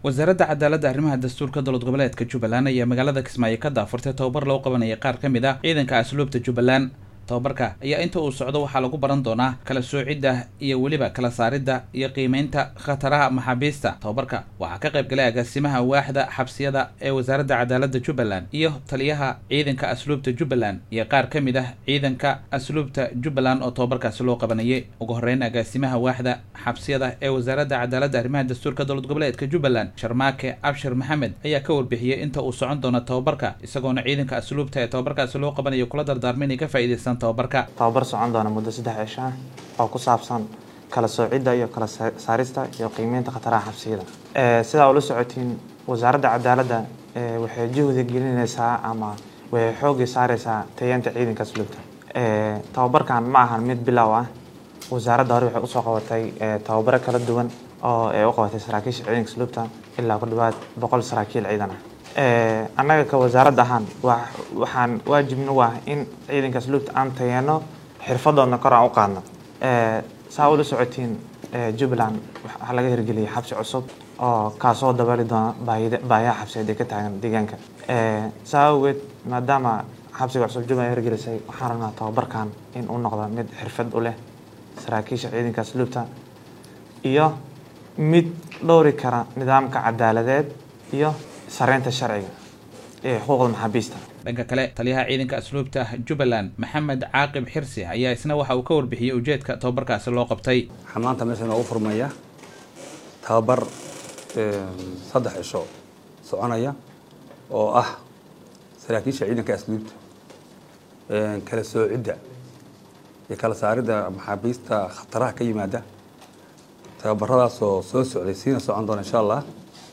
wasaaradda cadaaladda arrimaha dastuurka dowlad goboleedka jubbaland ayaa magaalada kismaayo ka daafurtay tababar loo qabanaya qaar ka mid ah ciidanka asluubta jubbaland tababarka ayaa inta uu socdo waxaa lagu baran doonaa kala soocidda iyo weliba kala saaridda iyo qiimeynta khataraha maxaabiista tababarka waxaa ka qayb galay agaasimaha waaxda xabsiyada ee wasaaradda cadaaladda jubbaland iyo taliyaha ciidanka asluubta jubbaland iyo qaar ka mid ah ciidanka asluubta jubbaland oo tababarkaasi loo qabanayay ugu horreyn agaasimaha waaxda xabsiyada ee wasaaradda cadaaladda arrimaha dastuurka dowlad goboleedka jubbaland sharmaake abshir maxamed ayaa ka warbixiyey inta uu socon doono tababarka isagoona ciidanka asluubta ee tababarkaasi loo qabanayo kula dardaarma inay ka faa'iidaystaan tababarka tababar socon doona muddo saddex cisho ah oo ku saabsan kala soocidda iyo kala saarista iyo qiimeynta khataraha xabsiyada sidaa ula socotiin wasaaradda cadaaladda waxay juhdi gelinaysaa ama waxay xoogii saareysaa tayeenta ciidanka asluubta tababarkan ma ahan mid bilow ah wasaaradda hore waxay usoo qabatay tababaro kala duwan oo ay u qabatay saraakiisha ciidanka asluubta ilaa ku dhawaad boqol saraakiil ciidan ah annaga ka wasaaradda ahaan waxaan waajibna u ah in ciidanka asluubta aan tayeeno xirfadoodna kor aan u qaadno saa ula socotiin jubbaland waxaa laga hirgeliyay xabsi cusub oo kaasoo dabeeli doona baahiyaha xabsiyeed ee ka taagan deegaanka saa awgeed maadaama xabsiga cusub jubbaland hirgelisay waxaan rabnaa tababarkan in uu noqdo mid xirfad u leh saraakiisha ciidanka asluubta iyo mid dhowri kara nidaamka cadaaladeed iyo sareynta sharciga ee xuquuqda maxaabiista dhanka kale taliyaha ciidanka asluubta jubbaland maxamed caaqib xirsi ayaa isna waxa uu ka warbixiyey ujeedka tababarkaasi loo qabtay waxaa maanta meesha noogu furmaya tababar saddex cisho soconaya oo ah saraakiisha ciidanka asluubta kala soocidda iyo kala saaridda maxaabiista khataraha ka yimaada tababaradaasoo soo socday siina socon doona insha allah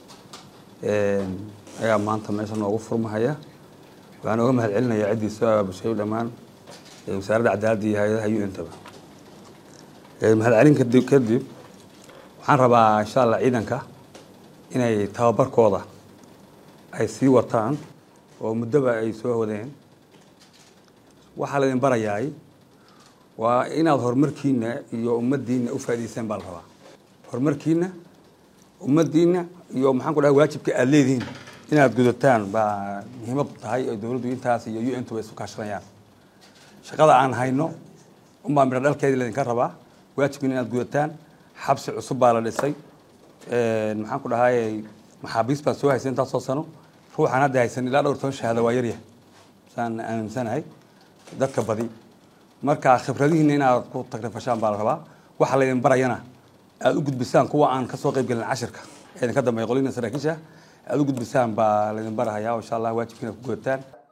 ayaa maanta meesha noogu furmahaya waxaan oga mahad celinaya ciddii soo abaabushay dhammaan wasaaradda cadaaladda iyo hay-adaha u n taba mahad celin kadib kadib waxaan rabaa insha allah ciidanka inay tababarkooda ay sii wataan oo muddoba ay soo wadeen waxaa laydin barayaay waa inaad horumarkiina iyo ummaddiina u faa'idaysaan baa la rabaa horumarkiina ummaddiina iyo maxaan ku dhahay waajibka aada leedihiin inaad gudataan baa muhiimad tahay oo dowladdu intaas iyo u n tu way isu kaashanayaan shaqada aan hayno unbaa midho dhalkeedii laydinka rabaa waajibkiina inaad gudataan xabsi cusub baa la dhisay maxaan ku dhahay maxaabiis baa soo haysay intaasoo sano ruuxaan hadda haysan ilaa dhowr toban shahaada waa yaryahay saan aaminsanahay dadka badi marka khibradihiina inaad ku tagrifashaan baa la rabaa waxa laydin barayana aada u gudbisaan kuwa aan kasoo qayb gelin cashirka idinka dambeeya qolina saraakiisha aada u gudbisaan baa laydin barahayaa insha allah waajibkiina ku gudataan